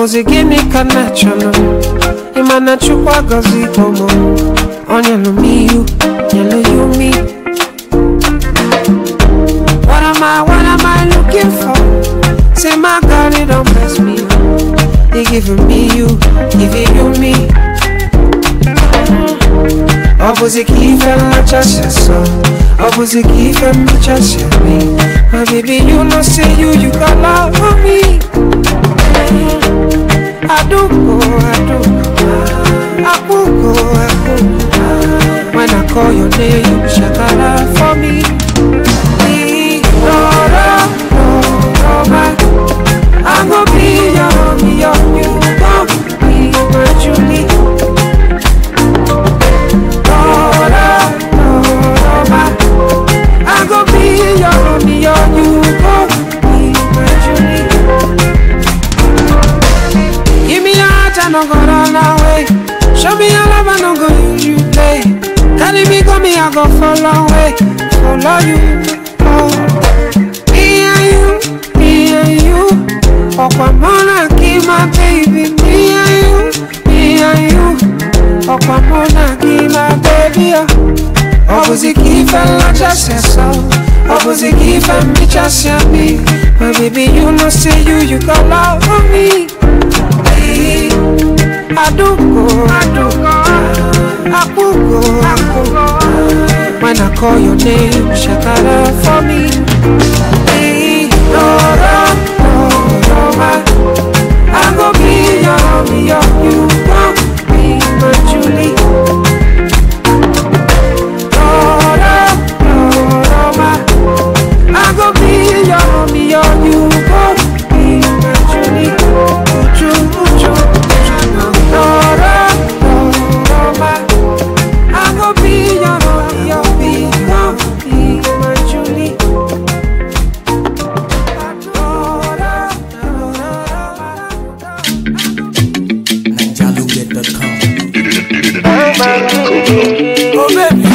bụzi gịnị ka na chọrọ ịma na chukwu agọzi ụmụ ọ nyelụ m ihu nyelụ ya umi What am I, what am I looking for? Say my God, it don't bless me He giving me you, giving you me Ọ bụzi ka ife mmachasị sọ Ọ bụzi ka ife mmachasị me My baby, you know say you, you got love for me Aduko, aduko Akuko, akuko When I call your name, you shakara for me Lora, Lora, I'm gonna be your, be your, you gon' be my Julie Lora, Lora, I'm gonna be your, be your, you gon' be my Julie Give me your heart, I no go run away. Show me your love, I no go use you play. Carry me, go me, I go follow away. Follow you, oh. Me and you, me and you. Okwamona, keep my baby. Me and you, me and you. Okwamona, keep my baby. Oh. Opposite keep and not just yourself. Opposite keep and me just your me. My baby, you know, say you, you got love for me. Aduko, aduko, akuko, akuko. When I call your name, shakara for me. Lora, Lora, I go be your, be your, you gon' be my Julie. Lora, Lora, I go be your, be your, you gon' be my Julie. Uju, uju, Lora, Lora, I go be your, be your, be your, be my Julie. Lora, NinjaLoaded.com. Oh baby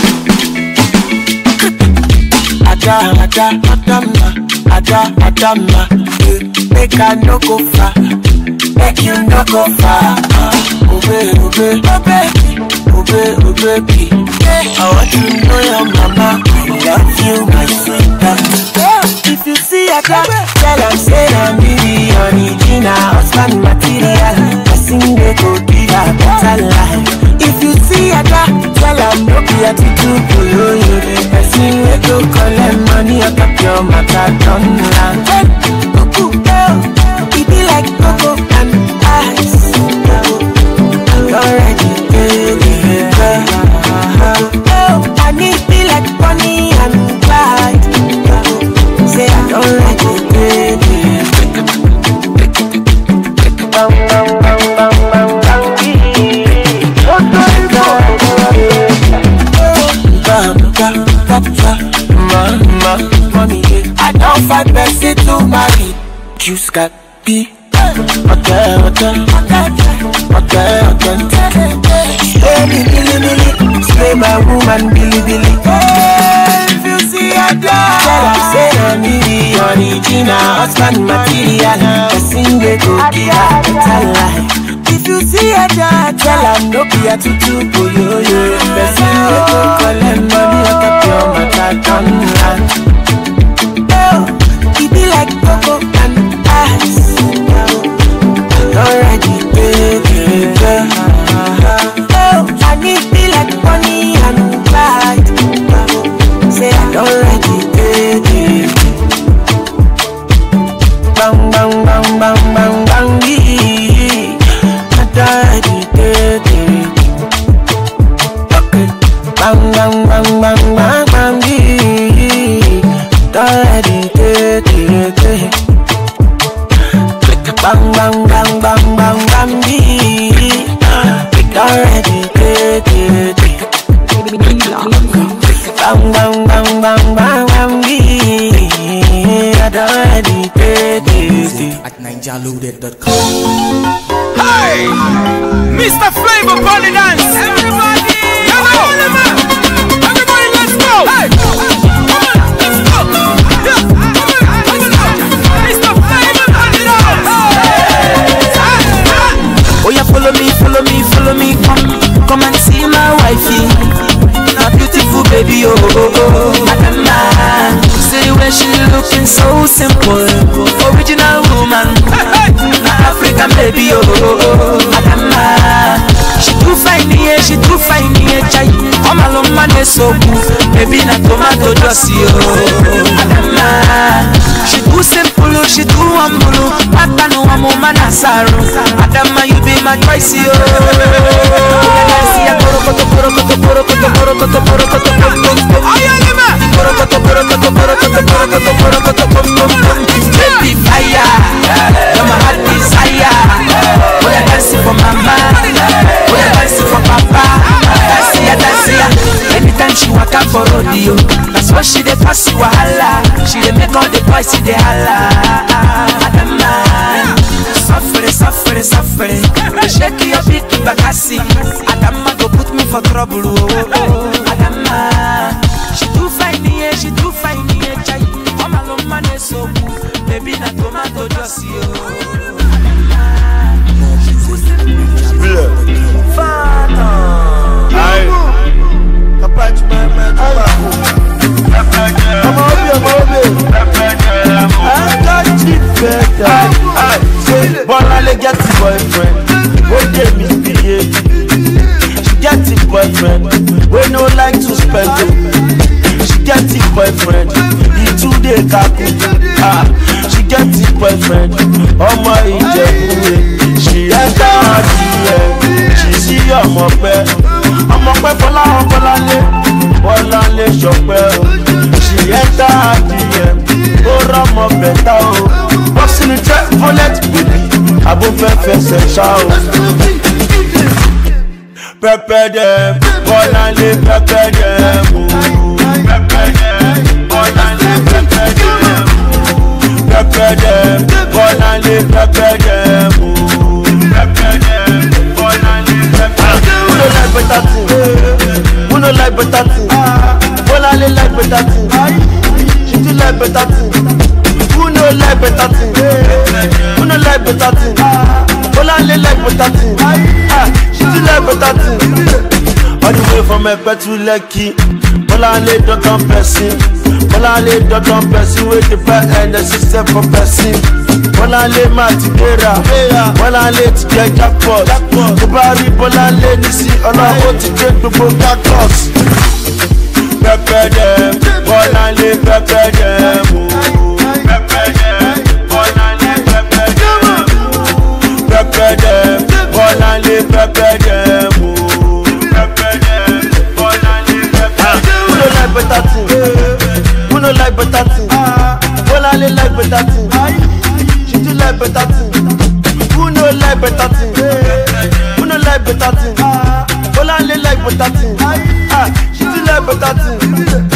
Ada, ada, adama Ada, adama eh, Make I no go far Make you no go far Oh baby, oh baby, oh baby Oh baby, oh baby I want to know your mama I love you, my sweetheart If you see Ada Tell her say I'm the original Husband material Person they go give her better life If you see Ada Tell her no be attitude below you The person we go collect money out of your matter done land Hey, cuckoo, oh It be like cocoa and ice I'm already baby, Oh, I need be like Bonnie and Clyde Say I don't like it, baby Bang, bang, bang, bang, bang, bang, I don't fight Bessie to marry. Juice got be. Okay, okay, okay, okay. Spray me, billy, billy. Spray my woman, billy, billy. Hey, if you see a dog, tell her say I'm the original husband material. Person they go give her better life. If you see a dog, tell her no be a tutu yo yo. Person they go collect money out of your matter done land. Oh, it be like cocoa and ice. Already, baby, girl. Oh, I need be like Bonnie and Clyde. Say I don't like it, baby. Bang, bang, bang, bang, bang, bang, yeah. I don't like it, baby. Okay. Bang, bang, bang, bang, bang, bang, yeah. Don't like it, baby. Bang, bang, bang, bang, bang, bang, yeah. It already, baby. Bang, bang, bang, bang, bang, bang, yeah. It already, baby. At NinjaLoaded.com. Hey! Mr. Flavor Party Dance! Everybody! Come on! Everybody, let's go! Hey! Come on, let's go! Yeah, come on, let's go! Mr. Flavor Party Dance! Hey! Come, come and see my wifey. A beautiful baby, oh, oh, oh. Adama. See the way she looking so simple. Original woman. African baby, oh, oh, oh. Adama. She too fine, yeah, she too fine, yeah, chai. All my love man is so good. Baby, na tomato juicy, oh. Adama. She too simple, oh, she too humble. Pata no amo manasaro. Adama, you be my choice, oh. Porokoto, porokoto, porokoto, porokoto, porokoto, pom, pom, pom. Porokoto, porokoto, porokoto, porokoto, porokoto, pom, pom, pom. Baby fire, you're my heart desire. Oh, yeah, dancing for mama. Oh, yeah, dancing for papa. Dance ya, dance ya. Anytime she walk out for rodeo, that's what she dey pass you wahala. She dey make all the boys see the holla. Adama, suffere, suffere, suffere. Shake your big bakasi. Adama go put me for trouble. Oh, oh, oh. Adama, she too fine, yeah, she too fine, yeah, chai. All my love man is so good. Baby, na tomato juicy, oh. ọmọ obi ọmọ obi akájí fẹta bọ́láńlé get boyfriend ó dé mi bíye she get boyfriend wey no like to spend o she get boyfriend he too dey kaku ah she get boyfriend ọmọ ìjẹ̀bú she enter her dm she see ọmọ pẹ́ ọmọ pẹ́ fọláhàn bọ́láńlé bọ́láńlé ṣọpẹ́ o she enter her dm ó rọmọ bẹ̀tà o bọ́sì ní trẹ́ fọ́lẹ́tì bèbí abófẹ́fẹsẹ̀ ṣá o. pẹpẹ dẹ bọ́láńlé pẹpẹ dẹ o. pẹpẹ dẹ bọ́láńlé pẹpẹ dẹ o. pẹpẹ dẹ bọ́láńlé pẹpẹ dẹ o. pẹpẹ dẹ bọ́láńlé pẹpẹ dẹ o. who no like better thing who no like better thing bọ́láńlé like better thing she too like better thing who no like better thing who no like better thing bọ́láńlé like better thing ah she too like better thing. all the way from ẹgbẹ́ to lekki bọ́láńlé dandan pẹ̀sìn bọ́láńlé dandan pẹ̀sìn wey dey buy ẹ̀ẹ́dẹ̀ system for pẹ̀sìn bọ́láńlé má ti gbéra bọ́láńlé ti jẹ́ jackpot tó bá rí bọ́láńlé ní sí ọlọ́wọ́ ti dé gbogbo cactus. pẹpẹ dẹ bọ́láńlé pẹpẹ dẹ mú. pẹpẹ dẹ bọ́láńlé pẹpẹ dẹ mú. pẹpẹ dẹ bọ́láńlé pẹpẹ dẹ mú. pẹpẹ dẹ bọ́láńlé pẹpẹ dẹ mú. who no like better thing who no like better thing bọ́láńlé like better thing she too like better thing who no like better thing who no like better thing bọ́láńlé like better thing ah she too like better thing.